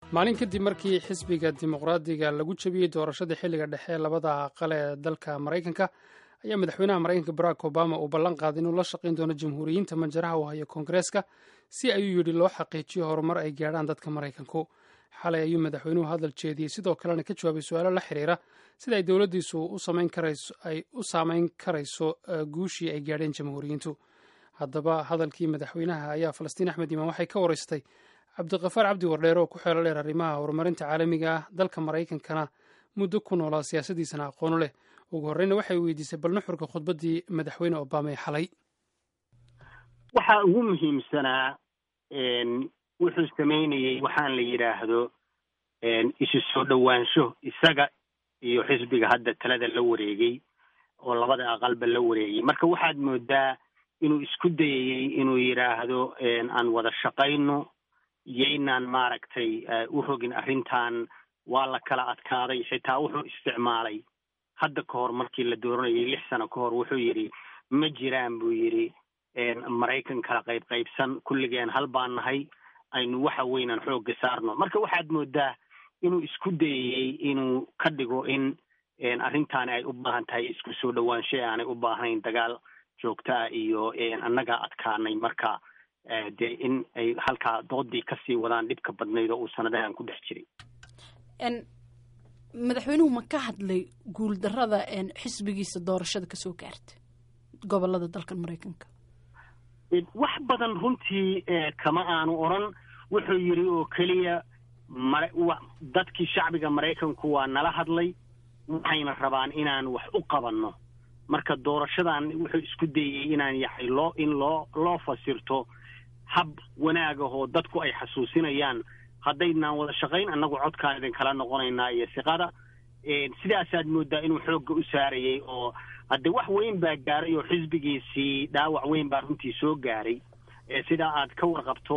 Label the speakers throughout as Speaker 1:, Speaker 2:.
Speaker 1: maalin kadib markii xisbiga dimuqraadiga lagu jebiyey doorashadii xilliga dhexe labada aqal ee dalka maraykanka ayaa madaxweynaha maraykanka barack obama uu ballan qaaday inuu la shaqayn doono jamhuuriyiinta manjaraha u haya koongareeska si ayuu yidhi loo xaqiijiyo horumar ay gaadhaan dadka maraykanku xalay ayuu madaxweynuhu hadal jeediyey sidoo kalena ka jawaabay su-aalo la xiriira sida ay dowladdiisu ay u saameyn karayso guushii ay gaadheen jamhuuriyiintu haddaba hadalkii madaxweynaha ayaa falastiin axmed imaan waxay ka waraystay cabdiqafaar cabdi wardheere oo ku xeelo dheer arrimaha horumarinta caalamiga ah dalka maraykankana muddo ku noolaa siyaasadiisana aqoonu leh ugu horreyna waxay weydiisay bal nuxurka khudbaddii madaxweyne obama ee xalay
Speaker 2: waxaa ugu muhiimsanaa wuxuu samaynayey waxaan la yidhaahdo isu soo dhowaansho isaga iyo xisbiga hadda talada la wareegay oo labada aqalba la wareegay marka waxaad moodaa inuu isku dayayey inuu yidhaahdo aan wada shaqayno yaynaan maaragtay u rogin arrintan waa la kala adkaaday xitaa wuxuu isticmaalay hadda ka hor markii la dooranayay lix sano ka hor wuxuu yidhi ma jiraan buu yidhi maraykan kala qayb qaybsan kulligeen hal baan nahay aynu waxa weynaan xoogga saarno marka waxaad moodaa inuu isku dayayey inuu ka dhigo in arrintaani ay u baahan tahay isku soo dhowaanshe aanay u baahnayn dagaal joogto ah iyo annagaa adkaanay marka dee in ay halkaa doodii kasii wadaan dhibka badnayd oo uu sanadahan ku dhex jiray
Speaker 3: madaxweynuhu ma ka hadlay guuldarada xisbigiisa doorashada kasoo gaarta gobolada dalkan maraykanka
Speaker 2: wax badan runtii kama aanu odran wuxuu yidhi oo keliya mara dadkii shacbiga maraykanku waa nala hadlay waxayna rabaan inaan wax u qabanno marka doorashadan wuxuu isku dayey inaan yahay loo in loo loo fasirto hab wanaagahoo dadku ay xasuusinayaan haddaynaan wada shaqayn annagu codkaan idin kala noqonaynaa iyo siqada sidaasaad moodaa inuu xoogga u saarayey oo haddee wax weyn baa gaaray oo xisbigiisii dhaawac weyn baa runtii soo gaaray sidaa aad ka warqabto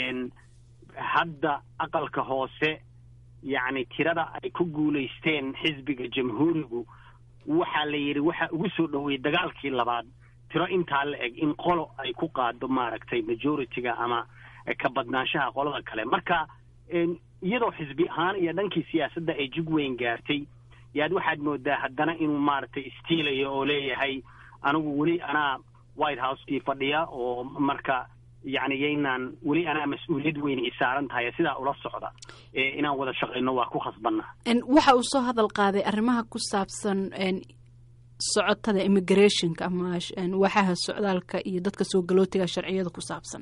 Speaker 2: hadda aqalka hoose yacni tirada ay ku guulaysteen xisbiga jamhuurigu waxaa la yidhi waxaa ugu soo dhoweeyey dagaalkii labaad tiro intaa la eg in qolo ay ku qaado maaragtay majority-ga ama ka badnaanshaha qolada kale marka iyadoo xisbi ahaan iyo dhankii siyaasadda ay jug weyn gaartay yaad waxaad moodaa haddana inuu maaragtay istiilayo oo leeyahay anigu weli anaa white house-kii fadhiya oo marka yacni yaynaan weli anaa mas-uuliyad weyn i saaran tahay sidaa ula socda inaan wada shaqayno waa ku khasbanna
Speaker 3: waxa uu soo hadal qaaday arrimaha ku saabsan socotada immigrationka ama waxaha socdaalka iyo dadka soo galootiga sharciyada ku saabsan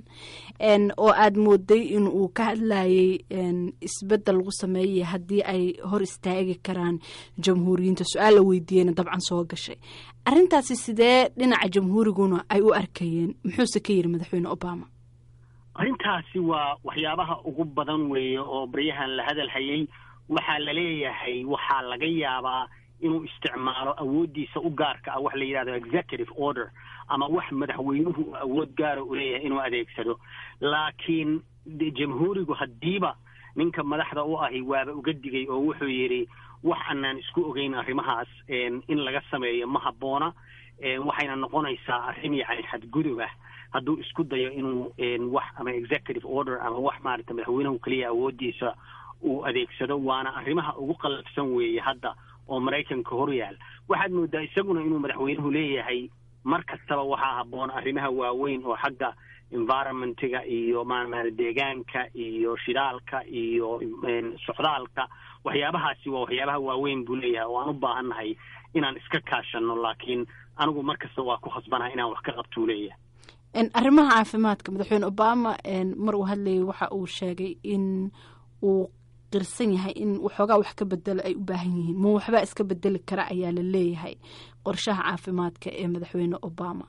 Speaker 3: oo aad mooday in uu ka hadlayay isbedel lagu sameeyay haddii ay hor istaagi karaan jamhuuriyiinta su-aal la weydiiyeyna dabcan soo gashay arrintaasi sidee dhinaca jamhuuriguna ay u arkayeen muxuuse ka yidhi madaxweyne obama
Speaker 2: arrintaasi waa waxyaabaha ugu badan weeye oo baryahan la hadal hayay waxaa la leeyahay waxaa laga yaabaa inuu isticmaalo awooddiisa u gaarka ah wax la yidhahdo executive order ama wax madaxweynuhu awood gaara u leeyahay inuu adeegsado laakiin jamhuurigu haddiiba ninka madaxda u ahi waaba uga digay oo wuxuu yidhi wax anaan isku ogeyn arrimahaas in laga sameeyo ma habboona waxayna noqonaysaa arrin yacni xadgudub ah hadduu isku dayo inuu wax ama executive order ama wax maaragta madaxweynuhu keliya awooddiisa uu adeegsado waana arrimaha ugu qallafsan weeye hadda oo maraykanka hor yaal waxaad moodaa isaguna inuu madaxweynuhu leeyahay mar kastaba waxaa habboon arrimaha waaweyn oo xagga environmentiga iyo maamaal deegaanka iyo shidaalka iyo socdaalka waxyaabahaasi waa waxyaabaha waaweyn buu leeyahay oo aan u baahannahay inaan iska kaashanno laakiin anigu mar kasta waa ku khasbanahay inaan wax ka qabtuu leeyahay
Speaker 3: arrimaha caafimaadka madaxweyne obama mar uu hadlayay waxa uu sheegay in uu qirsan yahay in waxoogaa wax ka bedelo ay u baahan yihiin ma waxbaa iska bedeli kara ayaa la leeyahay qorshaha caafimaadka ee madaxweyne obama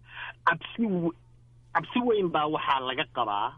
Speaker 2: cabsi cabsi weyn baa waxaa laga qabaa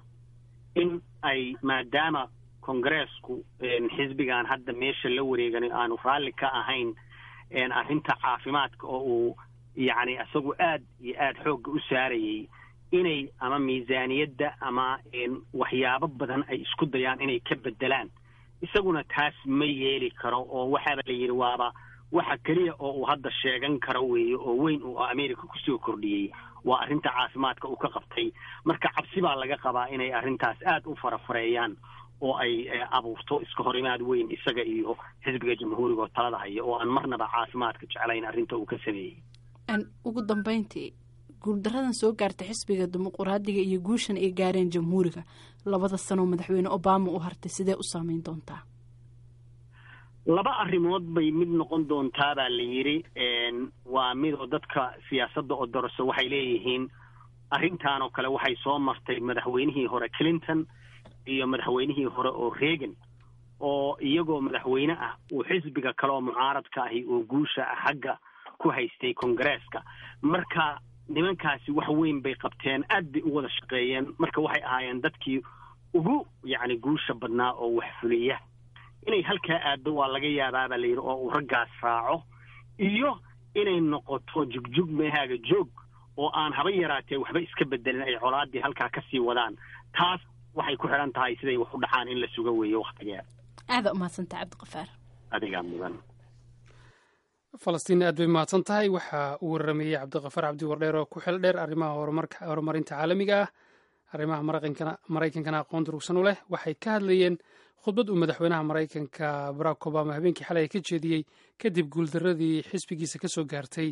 Speaker 2: in ay maadaama kongareesku xisbigan hadda meesha la wareegan aanu raalli ka ahayn arrinta caafimaadka oo uu yacni isagu aad iyo aad xoogga u saarayay inay ama miisaaniyadda ama waxyaabo badan ay isku dayaan inay ka bedelaan isaguna taas ma yeeli karo oo waxaaba la yidhi waaba waxa keliya oo uu hadda sheegan karo weeye oo weyn uu america kusoo kordhiyey waa arrinta caafimaadka uu ka qabtay marka cabsi baa laga qabaa inay arrintaas aad u farafareeyaan oo ay abuurto iska horimaad weyn isaga iyo xisbiga jamhuuriga oo talada haya oo aan marnaba caafimaadka jeclayn arrinta uu ka sameeyey
Speaker 3: ugu dambeyntii guuldaradan soo gaarta xisbiga dimuquraadiga iyo guushan ay gaareen jamhuuriga labada sanoo madaxweyne obama u hartay sidee u saameyn doontaa
Speaker 2: laba arrimood bay mid noqon doontaa baa la yidhi waa midoo dadka siyaasadda oo dorso waxay leeyihiin arrintan oo kale waxay soo martay madaxweynihii hore clinton iyo madaxweynihii hore oo reagan oo iyagoo madaxweyne ah uu xisbiga kale oo mucaaradka ahi oo guusha ah xagga ku haystay kongareeska marka nimankaasi wax weyn bay qabteen aad bay u wada shaqeeyeen marka waxay ahaayeen dadkii ugu yacni guusha badnaa oo wax fuliya inay halkaa aaddo waa laga yaabaa baa la yidhi oo uu raggaas raaco iyo inay noqoto jugjug meehaaga joog oo aan haba yaraatee waxba iska bedelin ay colaaddii halkaa ka sii wadaan taas waxay ku xidhan tahay siday wax u dhacaan in la suga weeyo wakhtigeeda
Speaker 3: aada umahadsantaha cabdiqafaar
Speaker 2: adigaa mudan
Speaker 1: falastiin aad bay mahadsan tahay waxa uu waramayey cabdiqafaar cabdi wardheer oo ku xil dheer arrimaha horumarinta caalamiga ah arrimaha maraykankana aqoon durugsan u leh waxay ka hadlayeen khudbad uu madaxweynaha maraykanka barack obama habeenkii xalay ka jeediyey kadib guuldaradii xisbigiisa ka soo gaartay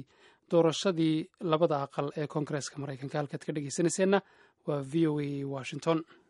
Speaker 1: doorashadii labada aqal ee koongareeska maraykanka halkaad ka dhegeysanayseena waa v o a washington